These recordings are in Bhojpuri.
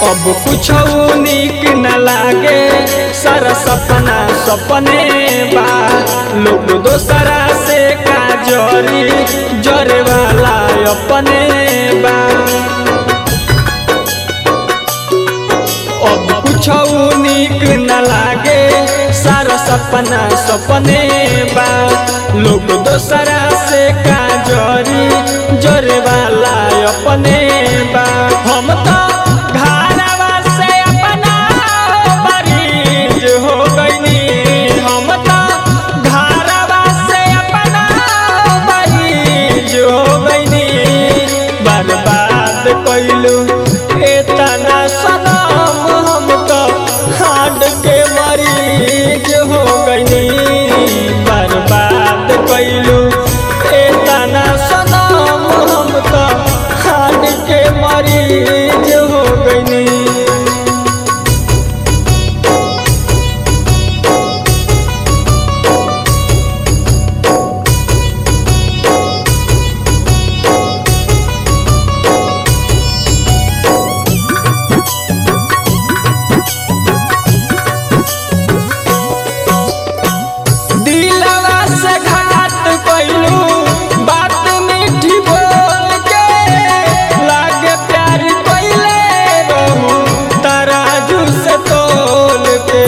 अब कुछ निक न लागे सारा सपना सपने बा लोग दोसरा से का जरी जरे वाला अपने बा अब कुछ निक न लागे सारा सपना सपने बा लोग दोसरा से का जरी जरे वाला अपने बा हम तो घरवा से अपना मरीज हो गईनी हम तो घरवा से अपना मरीज हो गईनी बर्बाद कइलू एतना सनम हम तो हाड के मरीज हो गईनी बर्बाद कइलू एतना सनम हम तो हाड के मरीज हो गईनी दिलवा से घात कइलू बात मीठी बोल के लागे प्यार कइले रहू तराजू से तोल के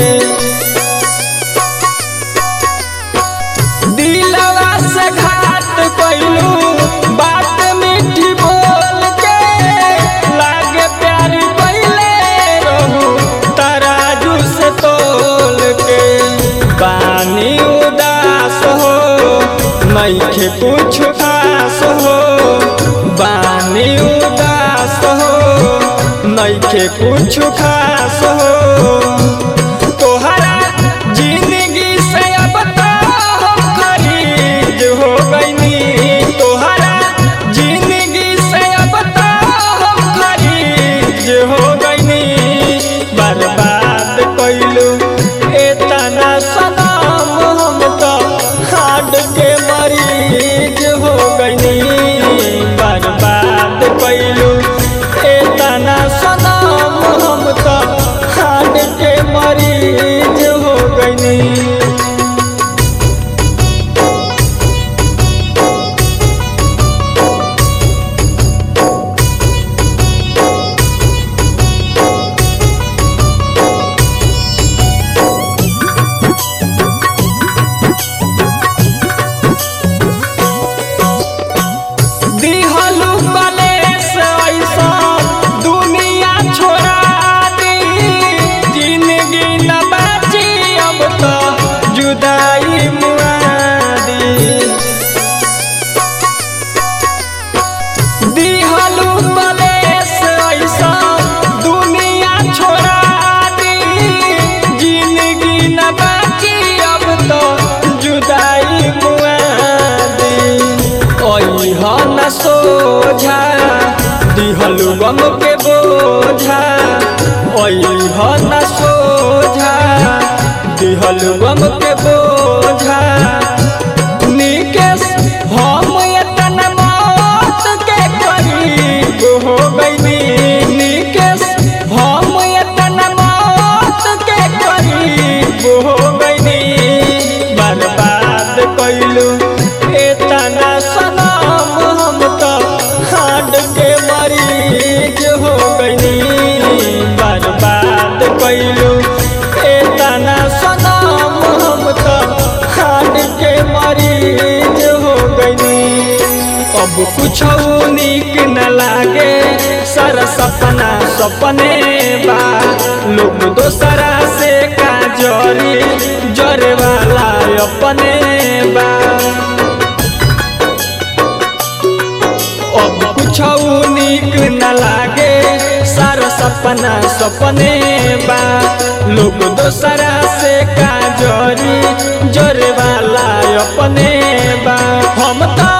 दिलवा से घात कइलू बात मीठी बोल के लागे प्यार कइले रहू तराजू से तोल के पानी उदास हो नइखे कुछ खास हो बानी उदास हो नइखे कुछ खास हो तोहरा जिंदगी से अब तो हम खरीद हो गईनी तोहरा जिंदगी से अब तो हम खरीद हो गईनी बर्बाद कइलू एतना सनम हम तो हाड के मरीज हो गईनी बर्बाद कइलू एतना सनम हम तो हाड के मरीज हो गईनी दिहलु कलेस ऐसा दुनिया छोड़ा दी जिंदगी न बची अब तो जुदाई मुआदी दिहलु कलेस ऐसा दुनिया छोड़ा दी जिंदगी न बची अब तो जुदाई मुआदी ओह न सोझा दिहलु गम के बोझा ओह न सोझा दिहलु गम के बोझा निकेश हम एतना मौत के करीब हो गईनी निकेश हम एतना मौत के करीब हो गईनी बर्बाद कइलू एतना सनम हम तो हाड के मरीज हो गईनी बर्बाद कइलू एतना सनम हम तो हाड के मरीज हो गईनी अब कुछ निक न लागे सारा सपना सपने बा लोग दोसरा से का जरी जरे वाला अपने बा अब कुछ निक न लागे सारा सपना सपने बा लोग दोसरा से का जरी जरे वाला अपने बा हम तो